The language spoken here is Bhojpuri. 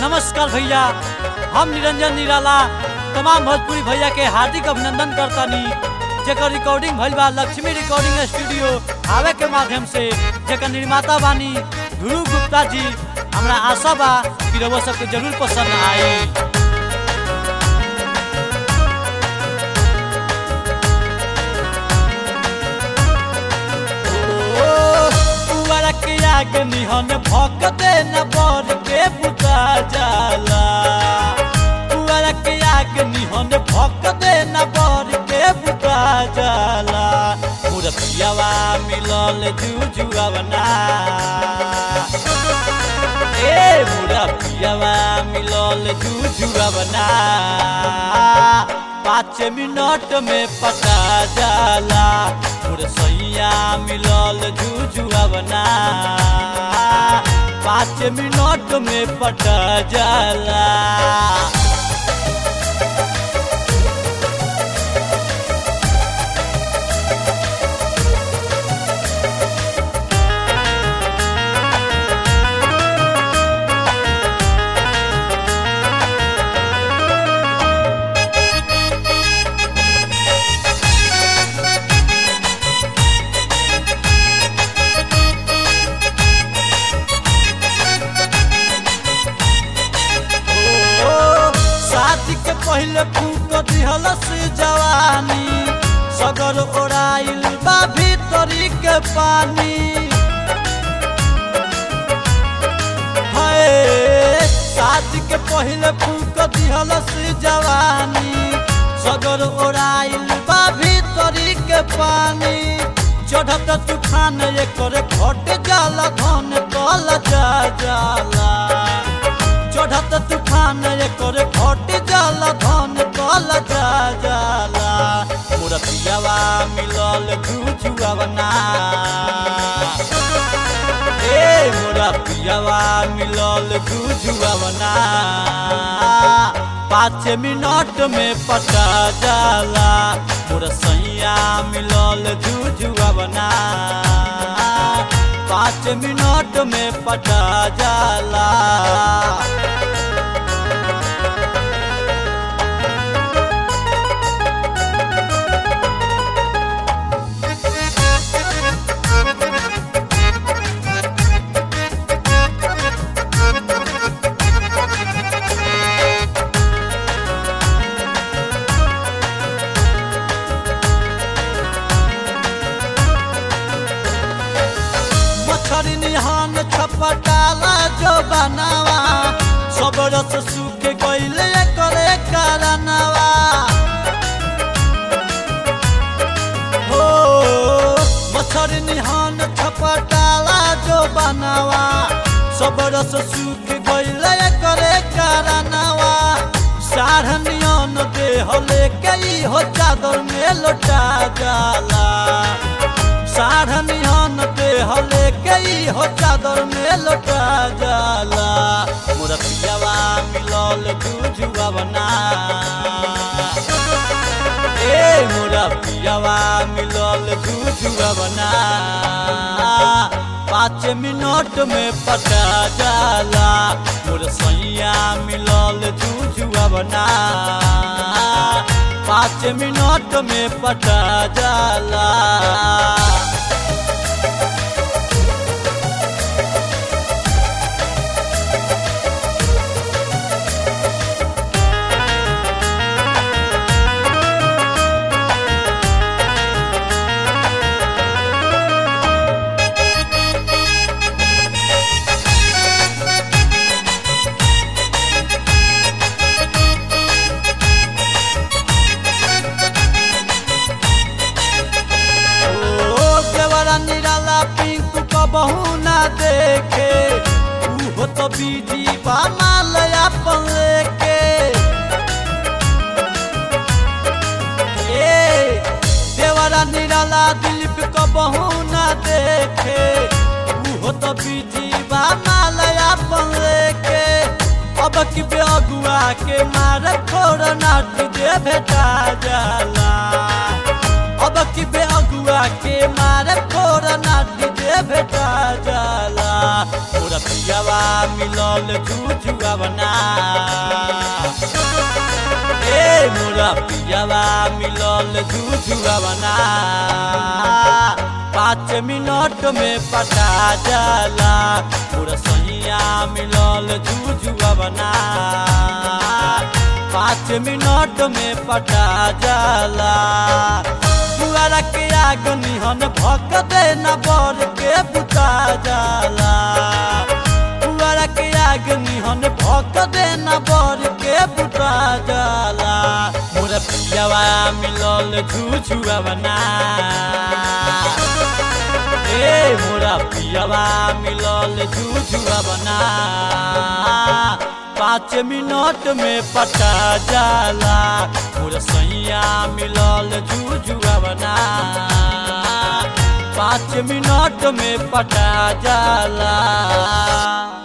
नमस्कार भैया हम निरंजन निराला तमाम भोजपुरी भैया के हार्दिक अभिनंदन करतानी जेकर रिकॉर्डिंग भइल बा लक्ष्मी रिकॉर्डिंग स्टूडियो आवे के माध्यम से जेकर निर्माता बानी ध्रुव गुप्ता जी हमरा आशा बा कि रउआ सबके जरूर पसंद आई पुअर के आग निहन भक दे न बर के बुता जाला पुअर के आग निहन भक दे न बर के बुता जाला मुरतियावा मिलल जुजुआवना ए मुरतियावा मिलल जुजुआवना पाँच मिनट में पटा जाला मुरसैया मिलल जुजुआवना पाँच मिनट में पटा जाला ओ, शादी के पहले फूक दिहल से जवानी सगर ओराइल बा भीतरी के पानी हाय शादी के पहले फूक दिहल से जवानी सगर ओराइल बा भीतरी के पानी चढ़त तूफान एकर घट जाला धन कल जा जाला चढ़त तूफान एकर घट जाला धन कल जा जाला मुरतियावा मिलल जुजुआवना ए मुरतियावा मिलल जुजुआवना पाँच मिनट में पटा जाला मुरसैया मिलल जुजुआवना पाँच मिनट में पटा जाला मछरी निहान छपटाला जो बनावा सब रस सूख गईले करे कारनावा हो मछरी निहान छपटाला जो बनावा सब रस सूख गईले करे कारनावा साढ़नियन देह लेके ई हो चादर में लौटा जाला साढ़नियन देह लेके ई हो चादर में लौटा जाला मुरतियावा मिलल जुजुआवना ए मुरतियावा मिलल जुजुआवना पाँच मिनट में पटा जाला मुरसैया मिलल जुजुआवना पाँच मिनट में पटा जाला ओ देवरा निराला पिंकू को बहू ना देखे उहो तो बीजी बा माल अपन लेके ए देवरा निराला दिलीप को बहू ना देखे उहो तो बीजी बा माल अपन लेके अब की बेअगुआ के मार खोर नाट दे भेटा जाला अब की बेअगुआ के मारे खोर नाटी दे भेटा जाला मोरा पियावा मिलल झूझुआ बना ए मोरा पियावा मिलल झूझुआ बना पाँच मिनट में पटा जाला मोरा सैया मिलल झूझुआ बना पाँच मिनट में पटा जाला पुआरा के आग निहन भक दे न बर के बुता जाला पुआरा के आग निहन भक दे न बर के बुता जाला मोर पियावा मिलल झूझुआ बना ए मोरा पियावा मिलल झूझुआ बना पाँच मिनट में पटा जाला मोर सैया मिलल झूझुआ बना पाँच मिनट में पटा जाला